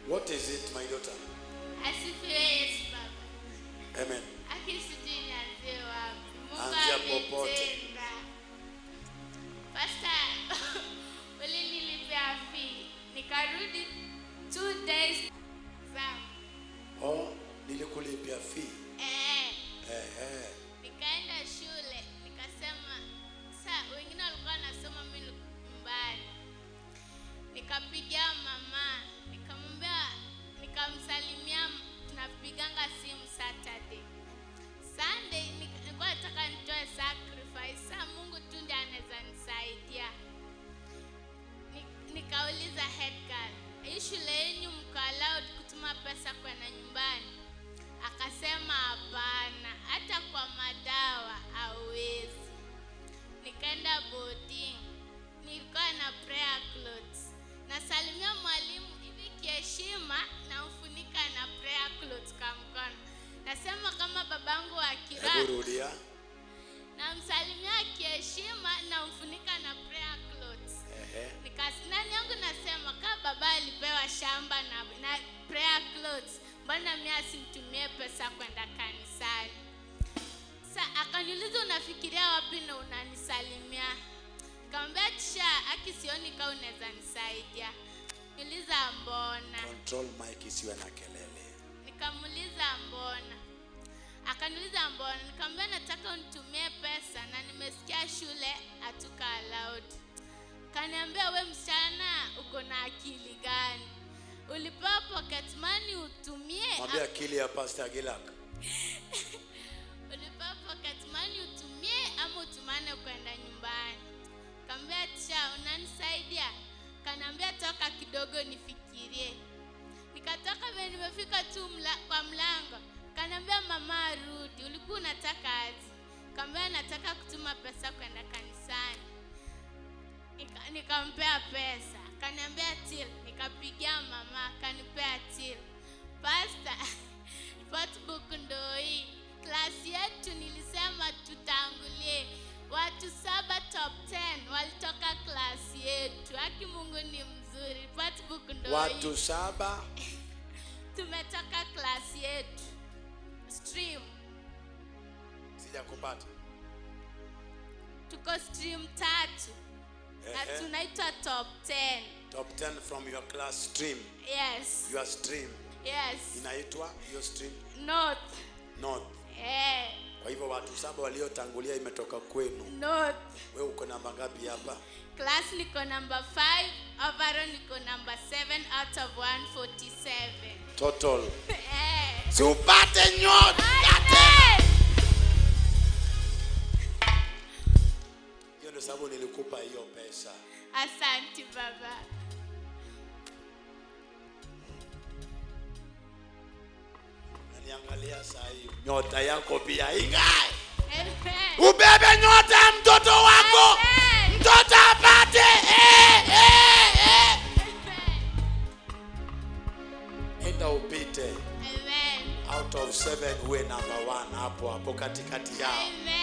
What is it, my daughter? Asifiwe Yesu Baba. Amen. Aki sijui nianzie wapi. Mungu Anzia popote. ametenda. Pastor, ulinilipia fee. Nikarudi two days zangu. Oh, nilikulipia fee. Eh, Ehe. nikaenda shule nikasema sa wengine walikuwa wanasoma mimi niko nyumbani nikapigia mama nikamwambia nikamsalimia tunapiganga simu saturday sunday nik- nilikuwa nataka nitoe sacrifice sa mungu tu ndiye anaweza nisaidia Ni- nikauliza head girl hii shule yenyu mko allowed kutuma pesa kwenda nyumbani akasema hapana hata kwa madawa hauwezi nikaenda boarding nilikuwa na prayer clothes nasalimia mwalimu hivi kiheshima namfunika na prayer clothes kwa mkono nasema kama babangu wa Hebu kiroho rudia. namsalimia kiheshima namfunika na prayer clothes Ehe. Nikas- nani yangu nasema kama baba alipewa shamba na, na prayer clothes mbona mi asimtumie pesa kwenda kanisani sa akaniuliza unafikiria wapi na unanisalimia nikamwambia tisha aki sioni kaa unaweza nisaidia niuliza mbona Control mic isiwe na kelele. nikamuuliza mbona akaniuliza mbona nikamwambia nataka unitumie pesa na nimesikia shule hatuka allowed kaniambia we msichana uko na akili gani ulipewa pocket money utumie Mwambie akili ya Pastor Gilak. ulipewa pocket money utumie ama utumane kwenda nyumbani kaambia tisha unanisaidia kanaambia toka kidogo nifikirie nikatoka vile nimefika tu mla, kwa mlango kanaambia mama arudi ulikuwa unataka aje kaambia nataka kutuma pesa kwenda kanisani Nika- nikampea pesa kaniambia til nikapigia mama akanipea til pasta notebook ndo hii klasi yetu nilisema tutangulie watu saba top 10 walitoka klasi yetu haki mungu ni mzuri notebook ndo Watu hii saba. tumetoka klasi yetu stream Sijakupata. tuko stream tatu na Ehe. tunaitwa top 10 Top 10 from your class stream. yes Your stream yes inaitwa hiyo stream north North. eh, Kwa hivyo watu saba waliotangulia imetoka kwenu. north Wewe uko namba ngapi hapa? class niko number 5 overall niko number 7 out of 147 Total. eh. Si upate nyota. Amen. Hiyo ndio sababu nilikupa hiyo pesa. asanti baba Naniangalia saa hii. Nyota yako pia ingae. Amen. Ubebe nyota ya mtoto wako. Amen. Mtoto apate. Eh, eh, eh. Amen. Enda upite. Amen. Out of seven uwe number one hapo hapo katikati yao. Amen.